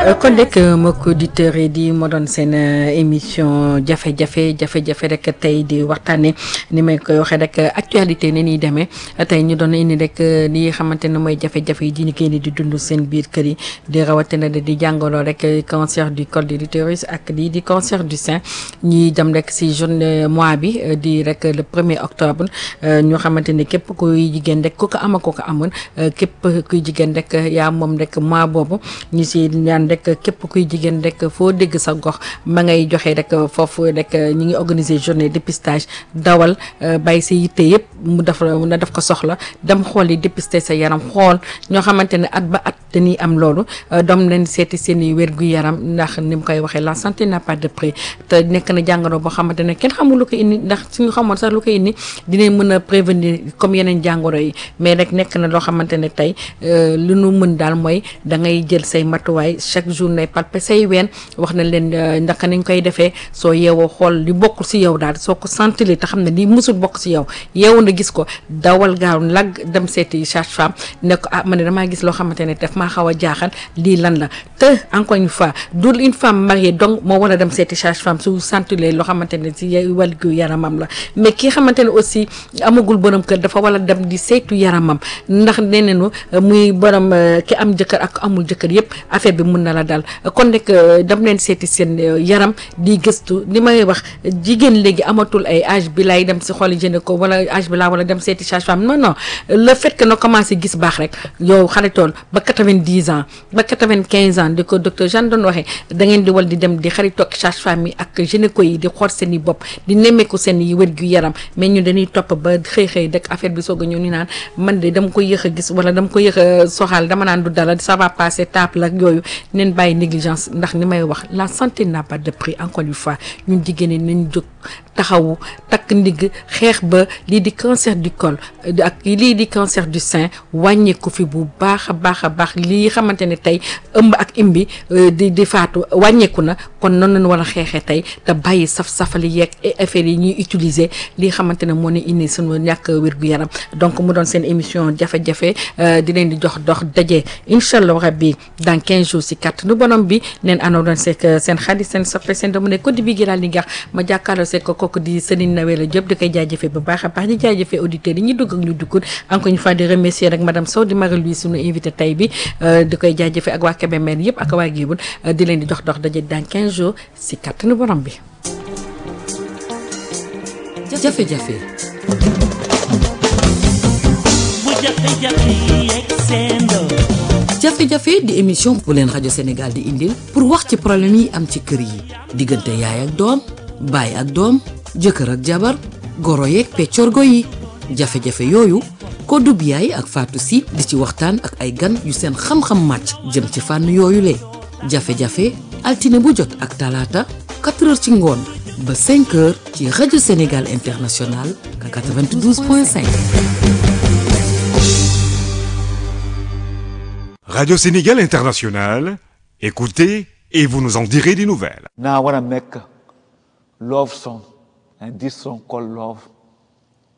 kon rek mbokk auditeurs yi di moo doon seen émission jafe-jafe jafe-jafe rek tey di waxtaanee ni may koy waxee rek actualité ni ñuy demee tey ñu doon indi rek li xamante ne mooy jafe-jafe yi di ñu génn di dund seen biir kër yi di rawatina di jàngaloo rek cancer du col de l'utérus ak lii di cancer du sein ñuy dem rek si journée mois bi di rek le premier octobre ñoo xamante ni képp kuy jigéen rek ku ko ama ku ko amoon képp kuy jigéen rek yaa moom rek mois boobu ñu si ñaan rek képp kuy jigéen rek foo dégg sa gox ma ngay joxe rek foofu rek ñu ngi organiser journée dépistage dawal bàyyi sa yitte yëpp mu def na def ko soxla dem xool yi dépister sa yaram xool ñoo xamante ne at ba at dañuy am loolu doom leen seeti seen i wér gu yaram ndax ni mu koy waxee la santé n'a pas de prix te nekk na jàngoro boo xamante ne kenn xamul lu ko indi ndax suñu xamoon sax lu ko indi dinañ mën a prévenir comme yeneen jàngoro yi mais rek nekk na loo xamante ne tey lu nu mën daal mooy da ngay jël say matuwaay chaque jour nay palper say ween wax na leen ndaka nañ koy defee soo yeewoo xool li bokkul si yow daal soo ko sentili te xam ne li musul bokk si yow yeewu na gis ko dawal gaaw lag dem seeti sage-femme ne ko ah man ne damaa gis loo xamante ne daf maa xaw a jaaxal lii lan la te encore une fois du une femme mariée donc moo war a dem seeti sage-femme su sentilee loo xamante ne si wàllu yaramam la mais ki xamante ne aussi amagul borom kër dafa war a dem di saytu yaramam ndax nee nañu muy borom ki am jëkkër ak amul jëkkër yëpp affaire bi mun na la dal kon rek dem leen seeti seen yaram di gëstu li may wax jigéen léegi amatul ay âge bi lay dem si xool gynéco wala âge bi laa wala dem seeti sage-femme non non le fait que na commencé gis baax rek yow xaritool ba quatre-vingt-dix ans ba quatre-vingt-quinze ans di ko docteur Jeanne doon waxee da ngeen di wal di dem di xaritoog sage-femme yi ak gynéco yi di xool seen i bopp di nemmeeku seen i wér gu yaram mais ñu dañuy topp ba xëy xëy rek affaire bi soog a ñëw ni naan man de dama ko yéex a gis wala dama ko yéex a soxal dama naan du dala ça va passer tape la yooyu neen bàyyi négligence ndax ni may wax la santé n'a pas de prix encore une fois ñun jigéen ñi nañ jóg taxawu takk ndigg xeex ba lii di cancer du col ak lii di cancer du sein wàññeeku fi bu baax a baax a baax lii xamante ne tey ëmb ak imbi di di faatu wàññeeku na kon noonu lañu war a xeexee tey te bàyyi saf-safali yeeg affaire yi ñuy utiliser lii xamante ne moo ne indi suñu ñàkk wér-gu-yaram donc mu doon seen émission jafe-jafe di leen di jox dox daje incha allah rabbi dans 15 jours si kàttanu borom bi neen anoo doon seek seen xarit seen soppe seen doomu ne ko di bi gi daal di gax ma jàkkaarloo seek ko kooku di Serigne Nawela Diop di koy jaajëfee bu baax a baax di jaajëfee auditeurs yi ñu dugg ak ñu duggul encore une fois di remercier rek madame Sow di Marie-Louise suñu invité tay bi di koy jaajëfee ak waa Kébémer yëpp ak waa Géebul di leen di jox dox daje dans 15 jours si kàttanu borom bi jafe-jafe jafe-jafe di émission bu leen rajo Sénégal di indil pour wax ci problème yi am ci kër yi diggante yaay ak doom baay ak doom jëkkër ak jabar goro yeeg peccorgo yi jafe-jafe yooyu ko dub yaay ak Fatou si di ci waxtaan ak ay gan yu seen xam-xam màcc jëm ci fànn yooyu le jafe-jafe altine bu jot ak talaata 4 heures ci ngoon ba 5 heures ci rajo Sénégal international 92.5. Radio Sénégal International, écoutez et vous nous en direz des nouvelles. Now I want to make love song, and this song called Love